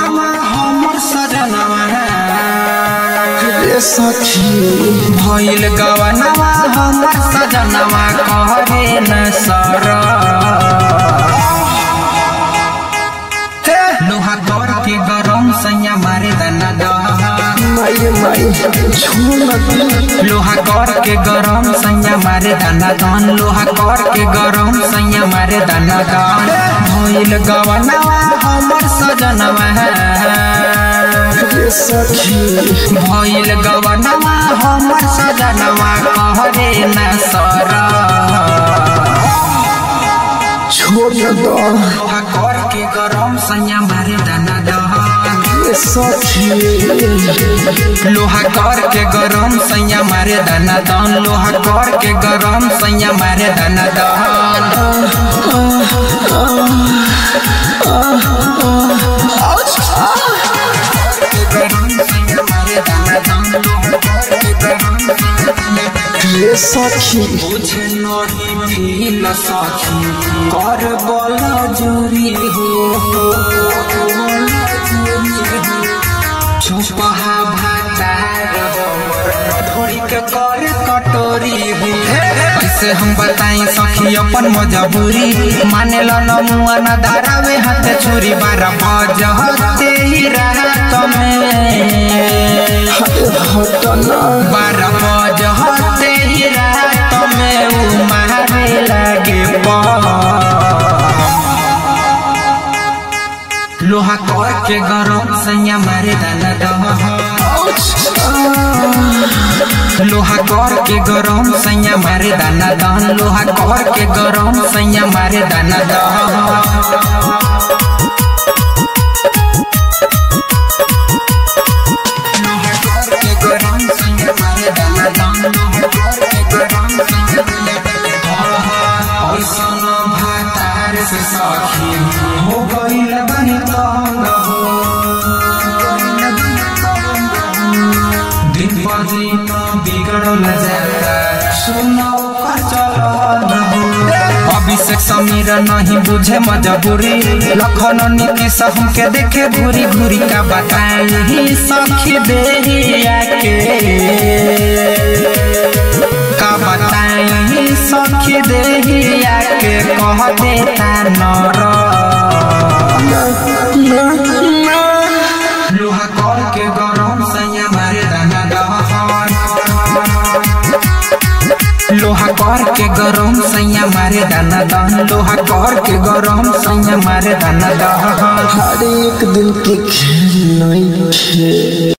गवनमा हमर सजनवा रे सखी भइल गवनवा हमर सजनवा कहरे न सर लोहा कर के गरम सैया मारे दना दह माई माई छोड़ दे लोहा कर के गरम सैया मारे दाना दान लोहा कर के गरम सैया मारे दाना दान भइल गवनवा हमर सजनवा रे सखी भइल गवनवा हमर सजनवा कहरे न सर छोड़ दो लोहा कर के गरम सैया मारे दाना दान रे सखी लोहा कर के गरम सैया मारे दाना दान लोहा कर के गरम सैया मारे दाना दान रे सखी बुझे नहीं फील सखी कर बल जोरी हो चुपहा भातार थोड़ी के कर कटोरी हो कैसे हम बताई सखी अपन मजबूरी माने लो न मुआ न दारावे हाथ छुरी बारह बजते ही रात में हटना बारह बजते ही रात में उ मारे लागे बम। लोहा कर के गरम सैया मारे दाना दह लोहा कर के गरम सैया मारे दाना दहन लोहा कर के गरम सैया मारे दाना दह लोहा कर के गरम सैया मारे दाना दहन लोहा कर के गरम सैया मारे दाना दहन ऐसन भातार से सखी हो गइल बनी तंग हो दिन पर दिन बिगड़ल जाता सुनो का चलन हो अभिषेक समीर नहीं बुझे मजबूरी लखन नीतीश हमके देखे घूरी घूरी का बताई सखी देहिया के का बताई सखी देहिया के कह देता नर लोहा कर के गरम सैया मारे दाना दहन लोहा कर के गरम सैया मारे दाना दहन लोहा कर के गरम सैया मारे दाना दहन हर एक दिन के खेल नहीं खे